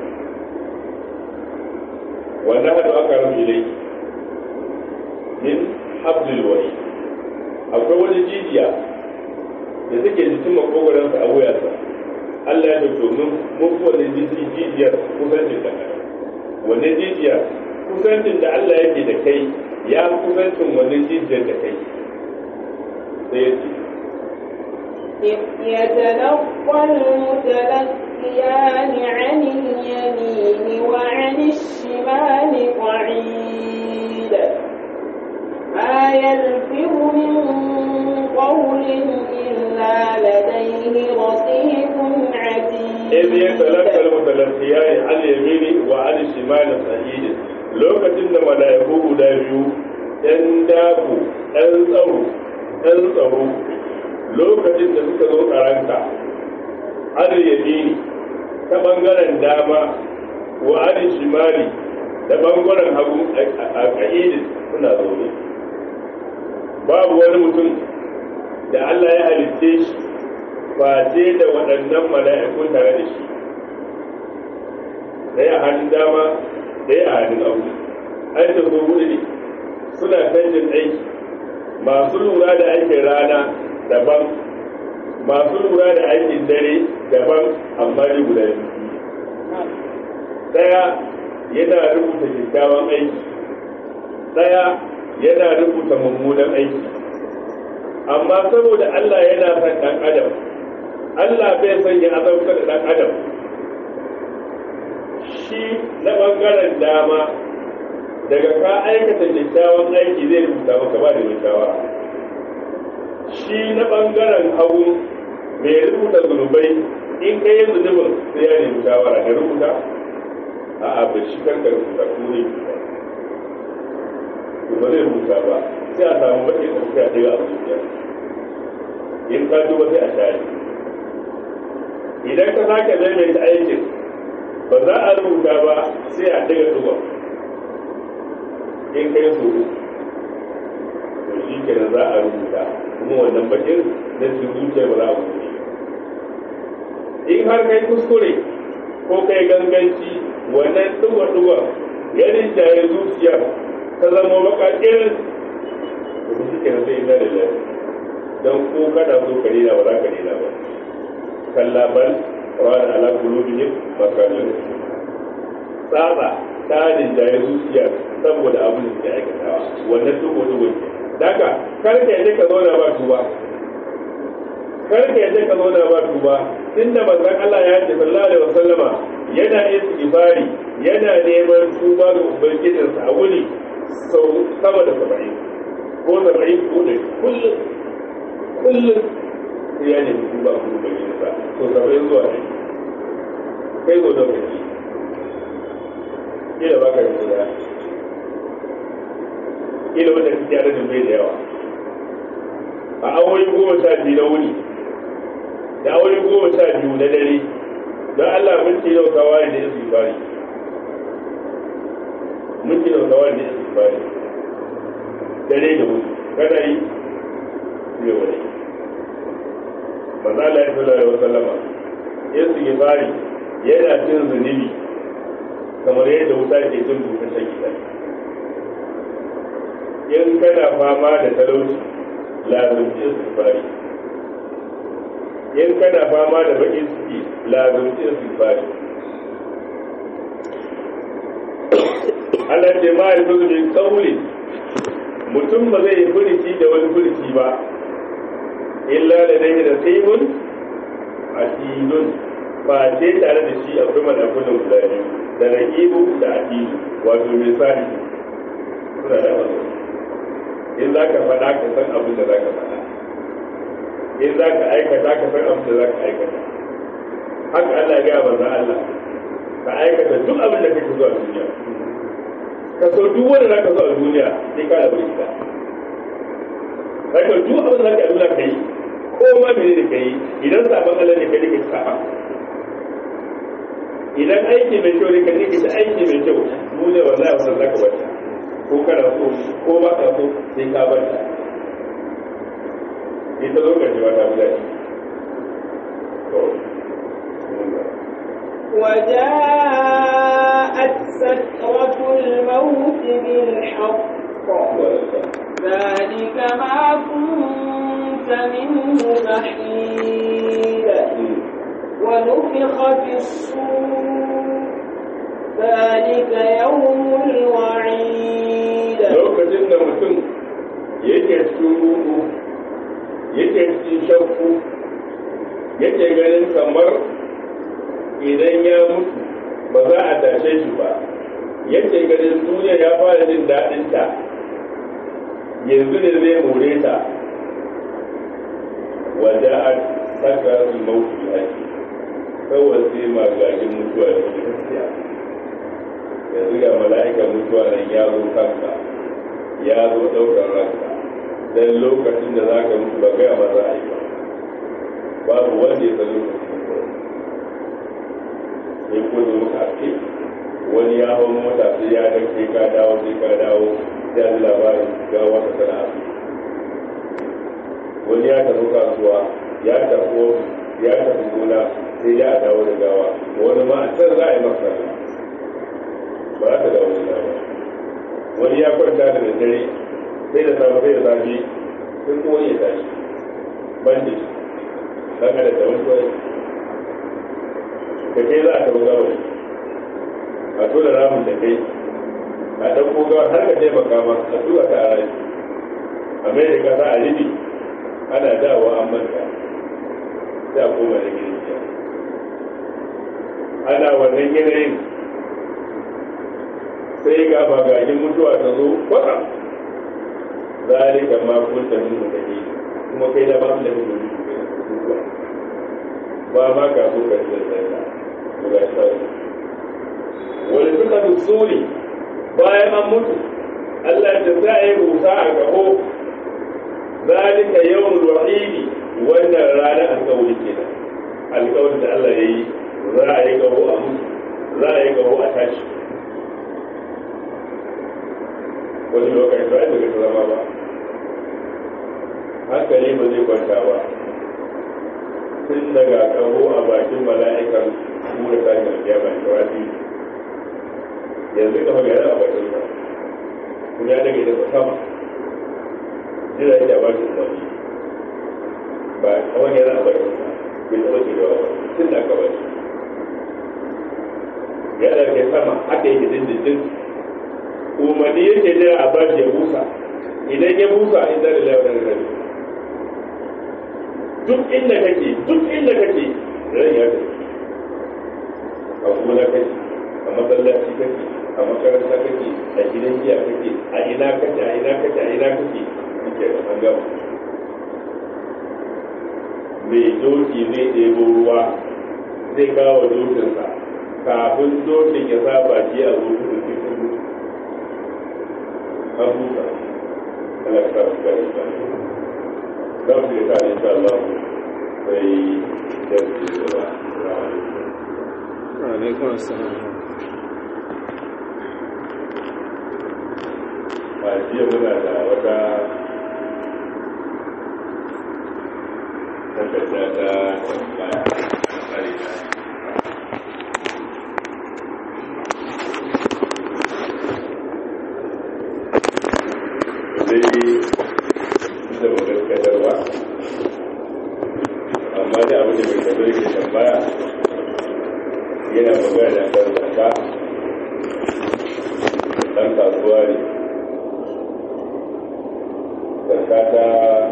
wannan hadu aka rubu ilai min hablil wari akwai wani jijiya da take jikin makogoransa a wuyarsa Allah ya ce domin mun wani jijiyar kusancin da wannan jijiyar kusancin da Allah yake da kai ya kusancin wannan jijiyar da kai sai ya ce إذ يتلقى المتلقيان عن اليمين وعن الشمال قعيد ما يلفظ من قول إلا لديه رقيب عتيد إذ يتلقى المتلقيان عن اليمين وعن الشمال قعيد lokacin da mala'iku guda biyu ɗan dafu ɗan tsaro ɗan tsaro lokacin da suka zo tsaranka an yamini ta ɓangaren dama wa an shimali da ɓangaren hagu a ƙa'idin suna zaune babu wani mutum da Allah ya halitte shi face da waɗannan mala'ikun tare da shi ɗaya hannun dama ɗaya a hannun abu an da so hudu ne suna canjin aiki masu lura da aikin rana daban masu lura da aikin dare daban amma ne guda biyu ɗaya yana rubuta kyakkyawan aiki ɗaya yana rubuta mummunan aiki amma saboda Allah yana son ɗan adam Allah bai son ya azabtar da ɗan adam shi na ɓangaren dama daga ka aikata kyakkyawan aiki zai rubuta maka ba da kyakkyawa shi na ɓangaren hagu mai rubuta zunubai in ka yi zunubin sai ya nemi shawara ka rubuta a'a ba shi kanka rubuta ko ne to ba zai rubuta ba sai a samu baƙin da suka ɗaya a zuciya in ka duba sai a share idan ka sake maimaita aikin ba za a rubuta ba sai a daga duba in kai so to shi kenan za a rubuta kuma wannan bakin na cikin zuciya ba za a rubuta in har kai kuskure ko kai ganganci wannan duba-duba ya rinjaye zuciya ta zama bakakin to shi kenan sai ina da lafiya don ko kana so ka dina ba za ka dina ba kalla bal rana ala kulubihim makalin tsatsa ta rinjaye zuciya saboda abin da suke aikatawa wannan dubo dubo ne daga kar ka yaje ka zauna ba tuba kar ka yaje ka zauna ba tuba tunda manzon Allah ya ce sallallahu alaihi wasallama yana istighfari yana neman tuba ga ubangijinsa a wuri sau sama da saba'in ko saba'in ko da kullum kullum ya nemi tuba ga ubangijinsa ko saba'in zuwa ne kai zo da kai kila ba ka yi guda ila wanda kake yare da bai da yawa a awoyi goma sha biyu na wuni da awoyi goma sha biyu na dare don Allah minti yau kawai da yasu bari minti yau kawai da yasu bari dare da wuni kada yi zai wani manzo Allah ya sallallahu alaihi wasallama yasu bari yana cin zunubi kamar yadda wuta ke cin bukatar gida in kana fama da talauci lazumci istighfari in kana fama da bakin ciki lazumci istighfari Allah ce ma ya zuzu min kauli mutum ba zai furici da wani furici ba illa da dai da saimun asidun ba ce tare da shi akwai malakunan guda biyu da raqibu da atidu wato misali suna da wasu in za ka faɗa ka san abin da za ka faɗa in za ka aikata ka san abin da za ka aikata haka Allah ya gaya manzon Allah ka aikata duk abin da kake so a duniya ka so duk wanda za ka so a duniya sai ka rabu ita haka duk abin da za ka duniya ka yi ko ma mene ne ka yi idan sabon Allah ne ka ne ka saba idan aiki mai kyau ne ka ne ka aiki mai kyau mu ne wallahi wannan za ka wata ko kana so ko ba ka so sai ka bar ta ita zo kace wata guda ce to وجاءت سكرة الموت بالحق ذلك ما كنت منه تحيد ونفخ في الصور ذلك يوم الوعيد lokacin da mutum yake shuru yake cikin shakku yake ganin kamar idan ya mutu ba za a tashe shi ba yake ganin duniya ya fara jin daɗin ta yanzu ne zai more ta wadda a saka su mauki ake kawai sai magajin mutuwa da ke gaskiya yanzu ga mala'ika mutuwa nan ya zo kanka ya zo ɗaukar ranka don lokacin da za ka mutu ba gaya ma za a yi ba babu wanda ya san lokacin mutuwa sai ko zo maka ake wani ya hau mota sai ya ga sai ka dawo sai ka dawo sai ji labarin ga wata sana'a wani ya tafi kasuwa ya tafi ofis ya tafi gona sai ya dawo da gawa wani ma a can za a yi masa ba za ta dawo da gawa wani ya kwanta da daddare sai da safe sai da safe sai kuma ya tashi bandi dan da da wani kawai ka kai za a taɓa gawa a tura ramin da kai a ɗauko gawa har ka taimaka ma a tura ta a rai a mai da kasa a ribi ana dawo an manta sai a koma da gidan ana wannan yanayin sai ga bagajin mutuwa ta zo kwata zalika ma kunta min mutane kuma kai da ba mu da mutuwa ba ma ka so ka ji da to ga shi wani suka dusuri bayan an mutu Allah ta sa yi rusa a gaho zalika yawmul wa'idi wannan ranar alƙawari kenan alƙawarin da Allah ya yi za a yi gaho a mutu za a yi gaho a tashi wani lokaci ba daga zama ba hankali ba zai kwanta ba tun daga kaho a bakin mala'ikan kura tashin alkiyama da kawai yanzu ka magana a bakin sa kuma ya daga ita sama jira yake a bakin umarni ba kawai yana a bakin sa bai taɓa shigewa ba tun da aka bashi ya daga sama haka yake dindindin umarni yake jira a bashi ya busa idan ya busa in zai da laifin rai duk inda kake duk inda kake rai ya tafi a gona kake a masallaci kake a makaranta kake a gidan giya kake a ina kake a ina kake a ina kake kake da an gama mai doki zai ɗebo ruwa zai kawo dokinsa kafin dokin ya sa baki a zuwa da cikin an busa Allah ka sa ka da za mu yi tare insha Allah sai da su gaba alaikum assalam a jiya muna da wata takarda ta tambaya a tsari na dai da magarkadarwa amma da abin da mai kadar ke tambaya yana magana da zaka ɗan kasuwa ne zaka ta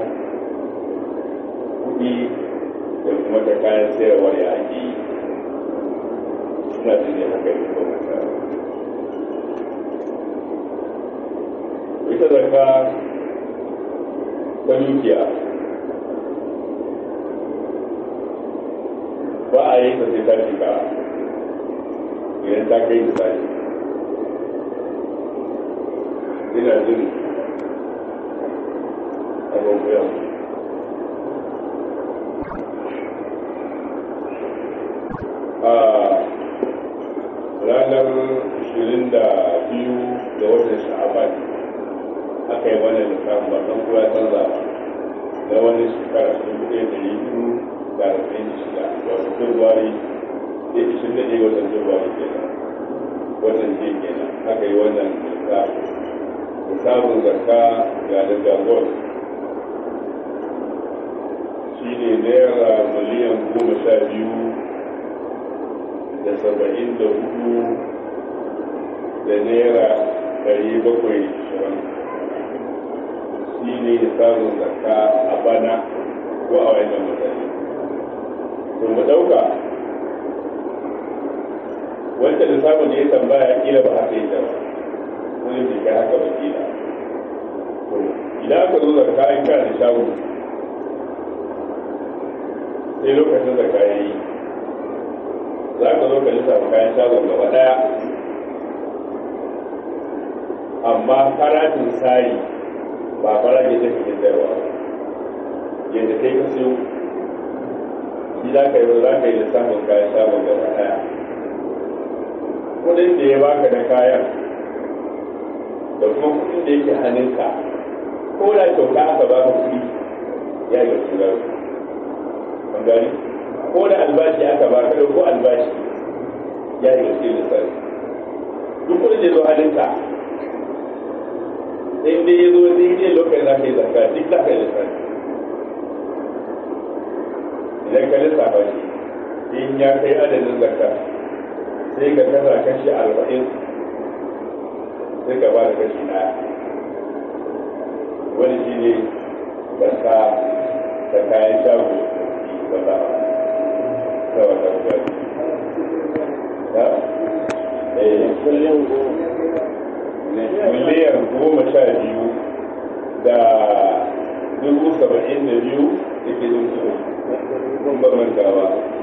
kuɗi da kuma ta kayan sayarwa ya ake yi suna jini haka yi ko ita zaka ta dukiya ba a yi ta sai ta shiga idan ta kai misali ina jin abubuwan a ranar 22 ga watan sha'aban aka yi wannan lissafin ba san kura canza na wani shekara sun buɗe da biyu da arba'in da shida wato februari da ishirin da ɗaya watan februari kenan watan jiya kenan aka yi wannan lissafin lissafin zakka ga daga gold shi ne naira miliyan goma sha biyu da saba'in da hudu da naira ɗari bakwai shirin shi ne samun zakka a bana ko a wajen mutane to mu ɗauka wanda lissafin da ya tambaya kila ba haka yake ba wani bai kai haka ba kila to idan aka zo zakka in kana da shago sai lokacin zakka ya yi za ka zo ka lissafa kayan shagon gaba ɗaya amma farashin sari ba farashin da kake sayarwa yadda kai ka siyo shi za ka yi za ka yi lissafin kayan shagon gaba ɗaya kudin da ya baka da kayan da kuma kudin da yake hannunka ko da kyauta aka baka kudi ya yi wasu garo an gani ko da albashi aka baka da ko albashi ya yi wasu lissafi duk kudin da ya zo hannunka in dai ya zo daidai lokacin za ka yi zarka duk za ka yi lissafi idan ka lissafa shi in ya kai adadin zarka sai ka kasa kashi arba'in sai ka ba da kashi ɗaya wani shi ne zarka ta kayan shago ba za a ta wata gwaji ya? eh kullum miliyan goma sha biyu da dubu saba'in da biyu da ke zuwa kun ba mantawa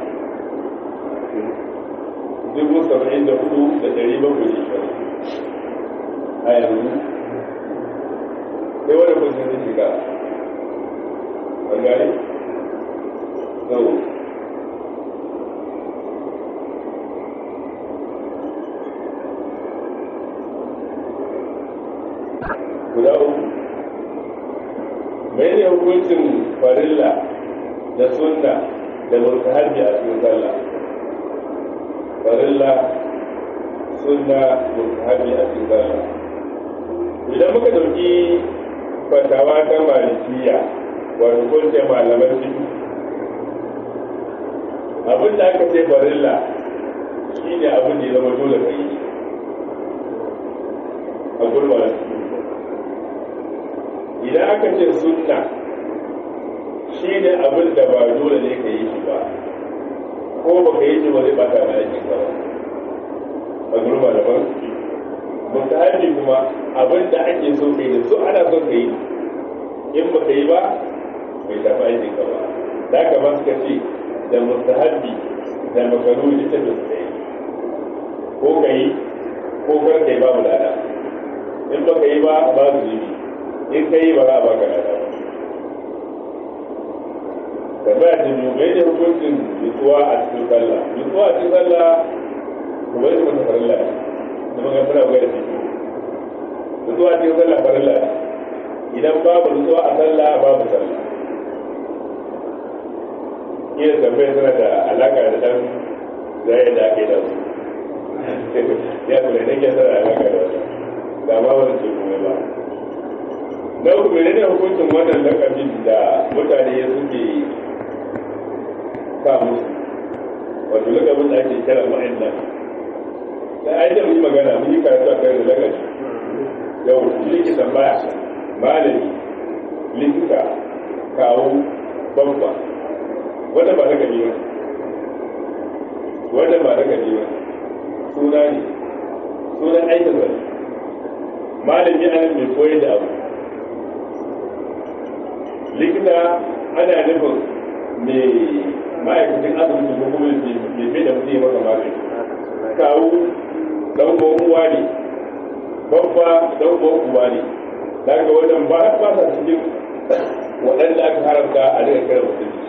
dubu saba'in da hudu da dari bakwai da shirin a yanzu sai wani kun sun shiga an gane? so guda uku mai ne hukuncin farilla da sunna da mutahabi a cikin sallah farilla sunna mutahabi a cikin sallah idan muka dauki fatawa ta malikiya wato kunce malaman fiƙi abin da aka ce farilla shi ne abin da ya zama dole ka yi a gurbarar idan aka ce sunna shi ne abin da ba dole ne ka yi shi ba ko ba ka yi shi ba zai bata na aikin ka ba a gurba daban mustahabi kuma abin da ake so ka yi da su ana so ka yi in ba ka yi ba bai shafi aikin ka ba da ka ba suka ce da mustahabi da makaru ita da su yi ko ka yi ko kar ka yi babu lada in ba ka yi ba babu zubi in ka yi ba za a baka lada ba tambaya ta biyu mai ne hukuncin nutsuwa a cikin sallah nutsuwa a cikin sallah kuma yi mata farilla ne da magana tana gwada ciki nutsuwa a cikin sallah farilla ne idan babu nutsuwa a sallah babu sallah iya tambaya tana da alaka da dan zai da ake da su ya kula da ke tana alaka da wasu da ma wani ce kuma ba na uku ne hukuncin wannan lakabin da mutane suke sa musu wato lakabin da ake kira ma'aikata da ai da mun yi magana mun yi karatu a kai da lakabi yau likita tambaya malami likita kawo babba wanda ba na gani ba wanda ba na gani ba suna ne sunan aikin wani malami ana mai koyar da abu likita ana nufin mai ma'aikacin asibiti ko kuma mai fi da mutum ya maka magani kawo dan uwa ne babba dan uwa ne daga wajen ba ba sa cikin waɗanda aka haramta a daga kira musulunci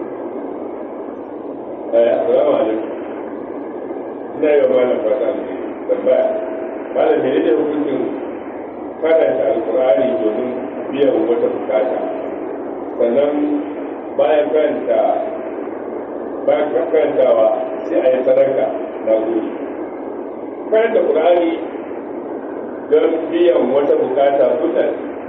assalamu alaikum ina yi wa malam fata ne tambaya malam mene ne hukuncin karanta alkur'ani domin biyan wata bukata sannan bayan karanta bayan karantawa sai a yi sadaka na gode karanta qur'ani don biyan wata bukata suna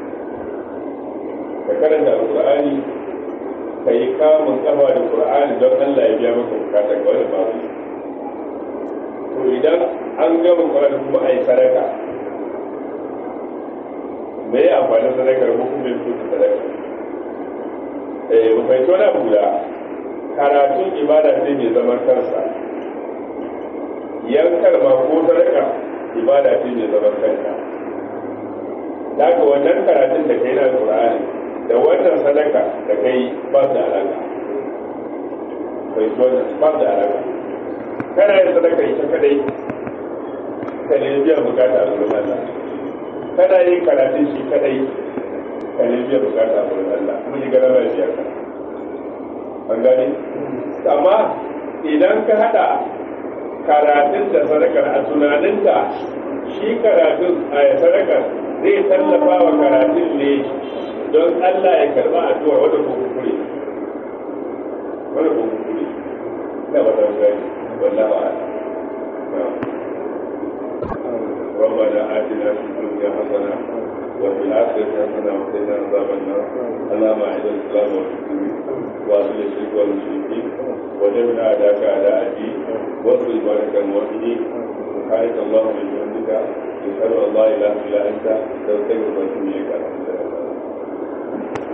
ka karanta alkur'ani ka yi kamun kafa da qur'ani don allah ya biya maka bukata ga wani babu to idan an gama qur'ani kuma a yi sadaka me ya amfani sadakar ko kuma yin kuka sadaka eh mu fahimci wani abu da karatun ibada ce mai zaman kansa yankar ma ko sadaka ibada ce mai zaman kanta daga wannan karatun da kai na Qur'ani da wannan sadaka da kai ba da alaka bai so wannan ba da alaka kana yin sadaka ita kadai ka ne biya bukata a wurin Allah kana yin karatun shi kadai ka ne biya bukata a wurin Allah kuma yi gara mai biyar ka an gani amma idan ka hada karatun da sadakar a tunaninka shi karatun a sadakar zai tallafa wa karatun ne don Allah ya karba addu'a wadda ko kukure wadda ko kukure na wadda gani wallahu a'lam ربنا آتنا في الدنيا حسنة وفي الآخرة حسنة وقنا عذاب النار اللهم أعز الإسلام والمسلمين وأذل الشرك والمشركين ودمنا أعداءك أعداء الدين واصل بارك الموحدين سبحانك اللهم وبحمدك نشهد أن لا إله إلا أنت نستغفرك ونتوب إليك الحمد لله